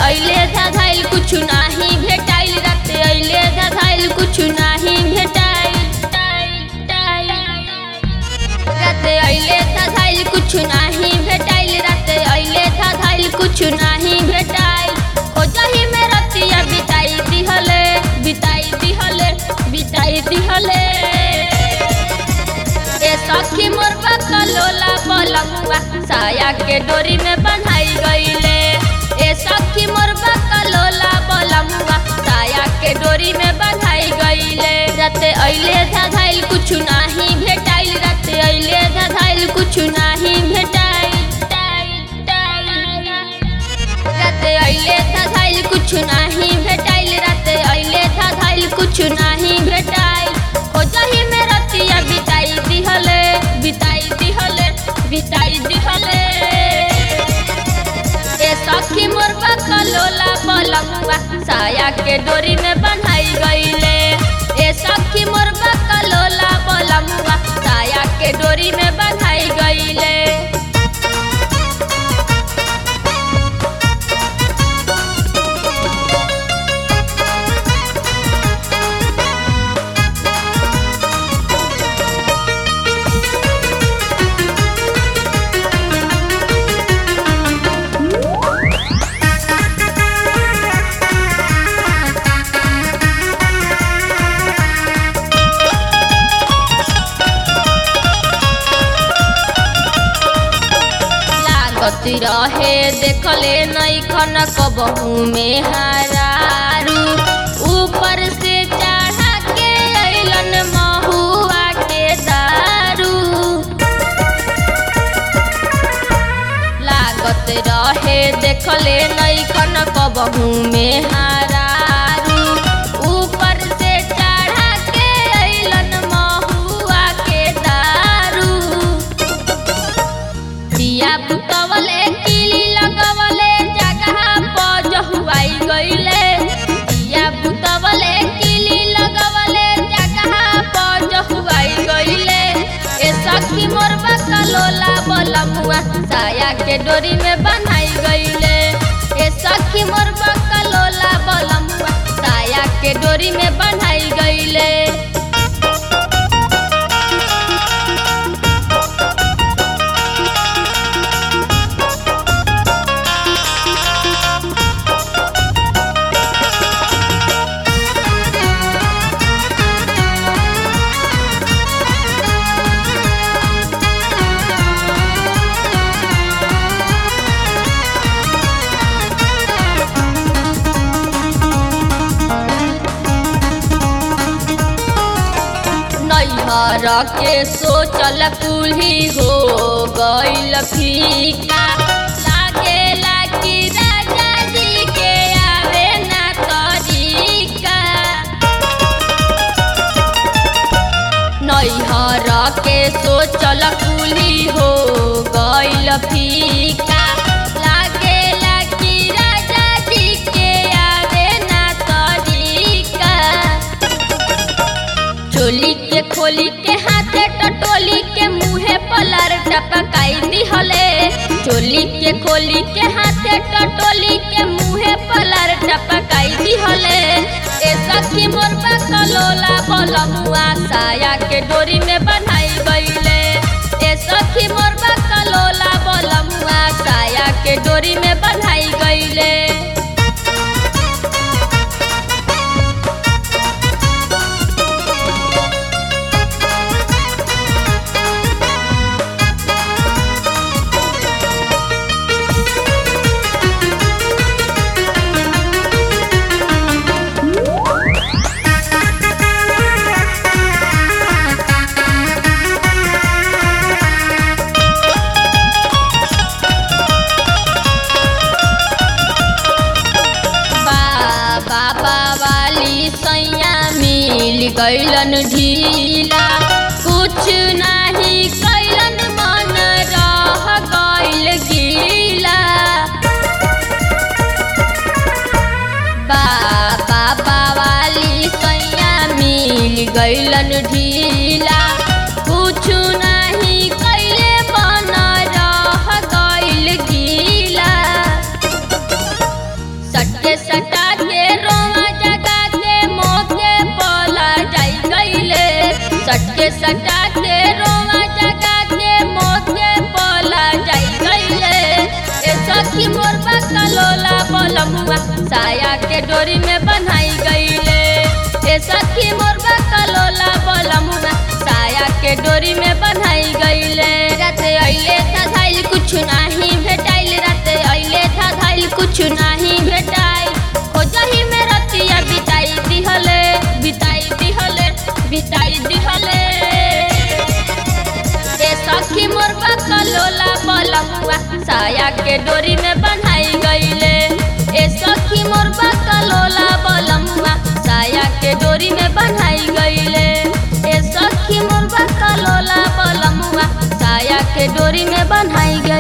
अइले धाधाइल कुछ नाही भेटाइल राते अइले धाधाइल कुछ नाही भेटाइल राते अइले धाधाइल कुछ नाही भेटाइल राते अइले धाधाइल कुछ नाही भेटाइल खोजही में रतिया बिताई दिहले बिताई दिहले बिताई दिहले ए सखी मोर बकलोला बलमुआ साया के डोरी में बंधाई गईले ए सखी मोर बकलोला बलमुआ साया के डोरी में बंधाई गईले राते अइले धाधाइल कुछ नाही भेटाइल राते अइले धाधाइल कुछ नाही भेटाइल राते अइले धाधाइल कुछ नाही भेटाइल राते अइले धाधाइल कुछ नाही भेटाइल खोजही में रतिया बिताई दिहले बिताई दिहले बिताई दिहले ए सखी मोर बकलोला बलमुआ साया के डोरी में बंधाई गईले ए सखी मोर बकलोला बलमुआ साया के डोरी में बंधाई गईले लागत रहे देखले नहीं खन कबहू में हरारू ऊपर से चढ़ा के अइलन महुआ के दारू लागत रहे देखले नहीं खन कबहू में हरारू ऊपर से चढ़ा के अइलन महुआ के दारू दिया बुतवले किली लगवले जगह पर जहुआई गईले दिया बुतवले किली लगवले जगह पर जहुआई गईले ए सखी मोर बकलोला बलमुआ साया के डोरी में बन्हाई गईले ए सखी मोर बकलोला बलमुआ साया के डोरी में बन्हाई गईले नैहर के सोचल कुल्ही हो गईल फीका लागेला कि राजा जी के आवे ना तरीका नैहर के सोचल कुल्ही हो गईल फीका लागेला कि राजा जी के आवे ना तरीका चोली के खोली के हाथे टटोली के मुहे पलर टपकाई दिहले चोली के खोली के हाथे टटोली के मुहे पलर टपकाई दिहले ए सखी मोर बकलोला बलमुआ साया के डोरी में बन्हाई गईले ए सखी मोर बकलोला बलमुआ साया के डोरी में बन्हाई गईले बाबा वाली सैया मिल गईलन ढीला कुछ नाही कैलन मन रह गईल गीला बाबा वाली सैया मिल गईलन ढीला कुछ नाही कैले बन रह गईल गीला सखी मोर बकलोला बलमुआ साया के डोरी में बन्हाई गईले ए सखी मोर बकलोला बलमुआ साया के डोरी में बन्हाई गईले राते अइले था धाइल कुछ नाही भेटाइल राते अइले था धाइल कुछ नाही भेटाइल खोजही में रतिया बिताई दिहले बिताई दिहले बिताई दिहले ए सखी मोर बकलोला बलमुआ साया के डोरी में बन्हाई गईले ए सखी मोर बकलोला बलमुआ साया के डोरी में बन्हाई गईले ए सखी मोर बकलोला बलमुआ साया के डोरी में बन्हाई गईले